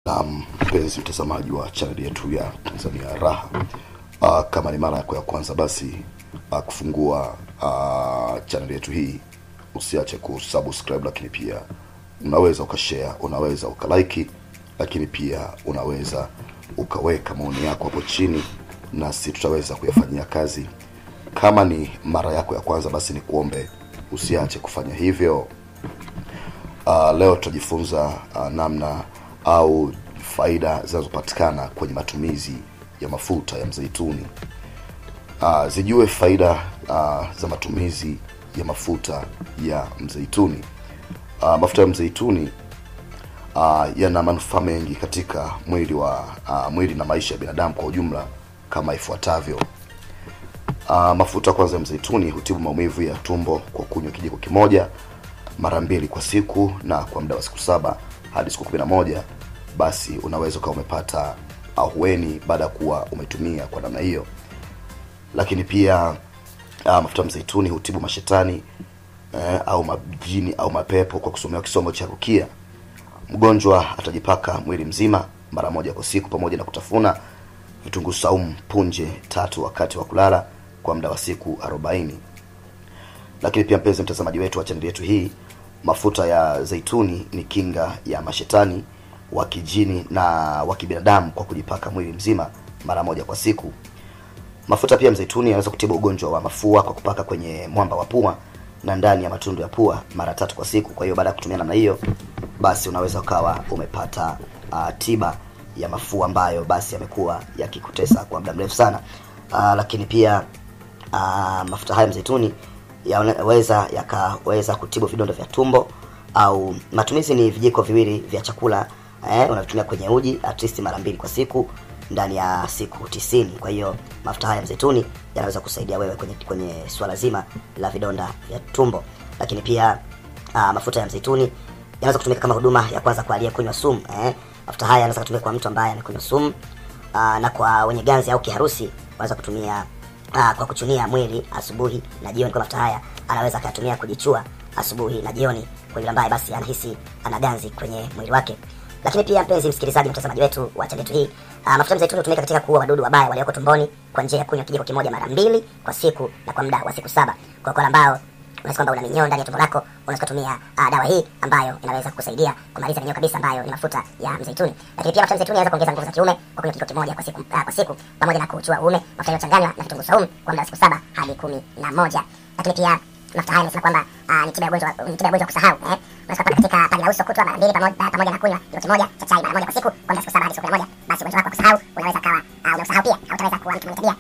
Um, mpenzi mtazamaji wa chaneli yetu ya Tanzania Raha. Uh, kama ni mara yako ya kwanza basi uh, kufungua uh, chaneli yetu hii usiache kusubscribe, lakini pia unaweza ukashare, unaweza ukalike, lakini pia unaweza ukaweka maoni yako hapo chini, nasi tutaweza kuyafanyia kazi. Kama ni mara yako ya kwanza basi ni kuombe usiache kufanya hivyo. Uh, leo tutajifunza uh, namna au faida zinazopatikana kwenye matumizi ya mafuta ya mzeituni. Uh, zijue faida uh, za matumizi ya mafuta ya mzeituni. Uh, mafuta ya mzeituni uh, yana manufaa mengi katika mwili wa uh, mwili na maisha ya binadamu kwa ujumla kama ifuatavyo. Uh, mafuta kwanza ya mzeituni hutibu maumivu ya tumbo kwa kunywa kijiko kimoja mara mbili kwa siku na kwa muda wa siku saba hadi siku kumi na moja basi unaweza ukawa umepata ahueni baada ya kuwa umetumia kwa namna hiyo. Lakini pia uh, mafuta ya mzeituni hutibu mashetani eh, au majini au mapepo kwa kusomewa kisomo cha rukia. Mgonjwa atajipaka mwili mzima mara moja kwa siku pamoja na kutafuna vitunguu saumu punje tatu wakati wa kulala kwa muda wa siku arobaini. Lakini pia mpenzi mtazamaji wetu wa chaneli yetu hii, mafuta ya zeituni ni kinga ya mashetani wa kijini na wa kibinadamu kwa kujipaka mwili mzima mara moja kwa siku. Mafuta pia mzeituni yanaweza kutibu ugonjwa wa mafua kwa kupaka kwenye mwamba wa pua na ndani ya matundu ya pua mara tatu kwa siku. Kwa hiyo baada ya kutumia namna hiyo, basi unaweza ukawa umepata uh, tiba ya mafua ambayo basi yamekuwa yakikutesa kwa muda mrefu sana. Uh, lakini pia uh, mafuta haya mzeituni yanaweza yakaweza kutibu vidonda vya tumbo au matumizi ni vijiko viwili vya chakula eh, unatumia kwenye uji at least mara mbili kwa siku ndani ya siku tisini. Kwa hiyo mafuta haya mzeituni yanaweza kusaidia wewe kwenye kwenye swala zima la vidonda vya tumbo. Lakini pia uh, mafuta ya mzeituni yanaweza kutumika kama huduma ya kwanza kwa aliyekunywa sumu eh. Mafuta haya yanaweza kutumika kwa mtu ambaye amekunywa sumu uh, na kwa wenye ganzi au kiharusi wanaweza kutumia uh, kwa kuchunia mwili asubuhi na jioni. Kwa mafuta haya anaweza akayatumia kujichua asubuhi na jioni kwa yule ambaye basi anahisi ana ganzi kwenye mwili wake. Lakini pia mpenzi msikilizaji, mtazamaji wetu wa chaneli yetu hii, uh, mafuta ya mzeituni hutumika katika kuua wadudu wabaya walioko tumboni kwa njia ya kunywa kijiko kimoja mara mbili kwa siku na kwa muda wa siku saba. Kwa wale ambao unaweza kwamba una minyoo ndani ya tumbo lako, unaweza kutumia uh, dawa hii ambayo inaweza kukusaidia kumaliza minyoo kabisa, ambayo ni mafuta ya mzeituni. Lakini pia mafuta ya mzeituni yanaweza kuongeza nguvu za kiume kwa kunywa kijiko kimoja kwa siku uh, kwa siku pamoja na kuchua uume. Mafuta yaliyochanganywa na vitunguu saumu kwa muda wa siku saba hadi kumi na moja. Lakini pia mafuta haya nimesema kwamba uh, ni tiba ya ugonjwa ni tiba ya ugonjwa kusahau eh. Unaweza kupaka katika paji la uso kutwa mara mbili pamoja pamoja na kunywa kijiko kimoja cha chai mara moja kwa siku kwa muda wa siku saba hadi siku kumi na moja. Basi ugonjwa wako wa kusahau unaweza kawa uh, unasahau pia, hautaweza kuwa mtu mwenye tabia